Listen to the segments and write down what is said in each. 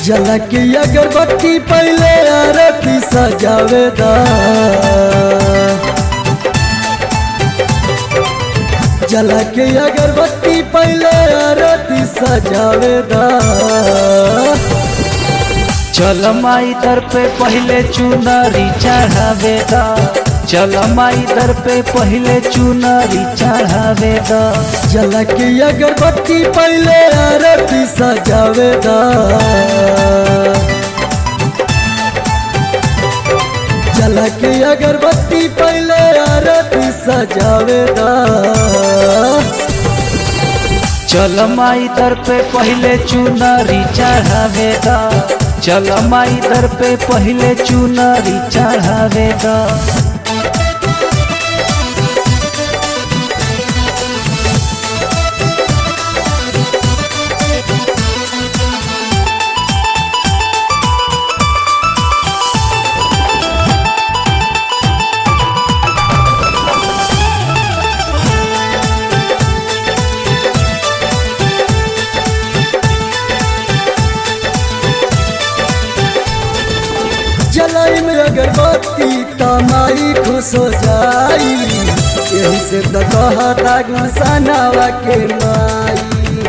जला के अगरबत्ती पहले आरती सजावेदा जला के अगरबत्ती पहले आरती सजावेदा चल माई दर पे पहले चुनरी चढ़ावेदा चल माई दर पे पहले चुनरी चढ़ावेदा जला के अगरबत्ती पहले आरती सजावेदा जला के अगरबत्ती पहले आरती सजावेदा चल माई दर पे पहले चुनरी चढ़ावेदा चल माई दर पे पहले चुनरी चढ़ावेदा जलाई में अगरबत्ती तमाई खुश हो जाई यही से तो कहता गुसनावा के माई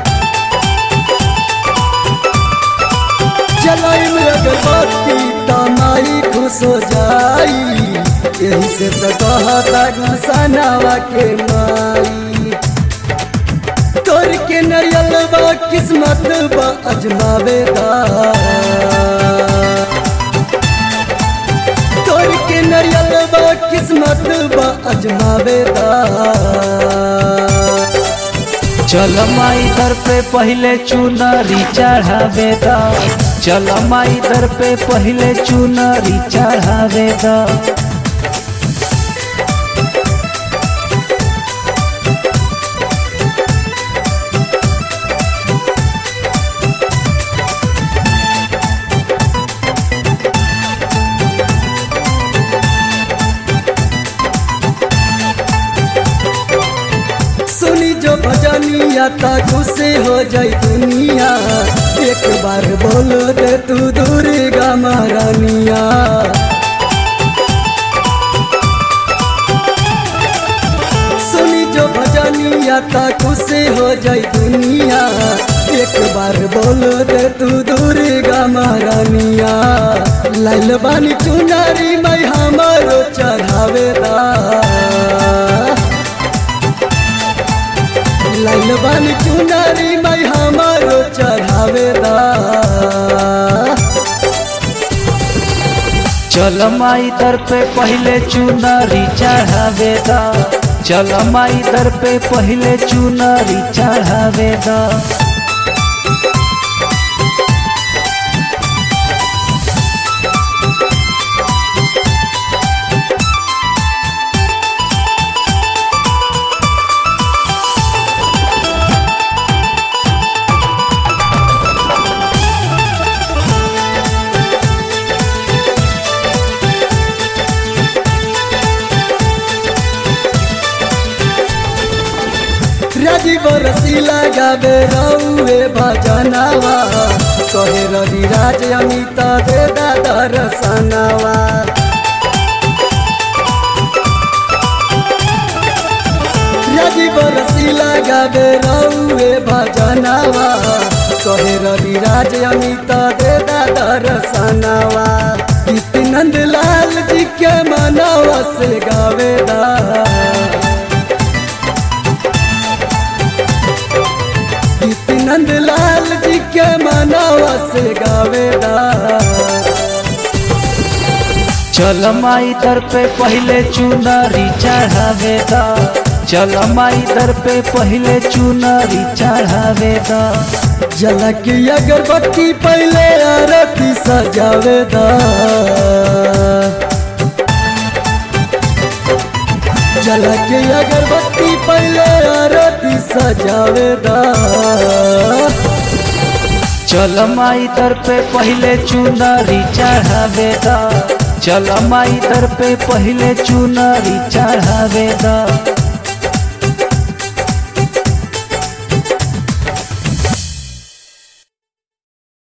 जलाई में अगरबत्ती तमाई खुश हो जाई यही से तो कहता गुसनावा के माई तोर के नरियल बा किस्मत बा अजमावेदा तोर के नरियल बा किस्मत बा अजमावेदा चल माई दर पे पहले चुनरी चढ़ावेदा चल माई दर पे पहले चुनरी चढ़ावेदा सुनी जो भजनिया ता खुशी हो जाई दुनिया एक बार बोल दे तू दुर्गा महारानिया सुनी जो भजनिया ता खुशी हो जाई दुनिया एक बार बोल दे तू दुर्गा महारानिया लाल बानी चुनारी मैं हमारो चढ़ावेदा लाल बानी चुनारी मैं हमारो चढ़ावेदा चल माई दर पे पहले चुनरी चढ़ावेदा चल माई दर पे पहले चुनरी चढ़ावेदा राजीव रसीला गावे रौए भजनावा कहे रवि राज अमित दे दादा रसनावा राजीव रसीला गावे रौए भजनावा कहे रवि राज अमित दे दादा रसनावा गीत नंद लाल जी के मनावा से गावेदा नंद लाल जी के मनावा से गावेदा चल माई दर पे पहले चुनरी चढ़ावेदा चल माई दर पे पहले चुनरी चढ़ावेदा जला के अगरबत्ती पहले आरती सजावेदा जला के अगरबत्ती पहले आरती सजावेदा चल माई दर पे पहले चुनरी चढ़ावेदा चल माई दर पे पहले चुनरी चढ़ावेदा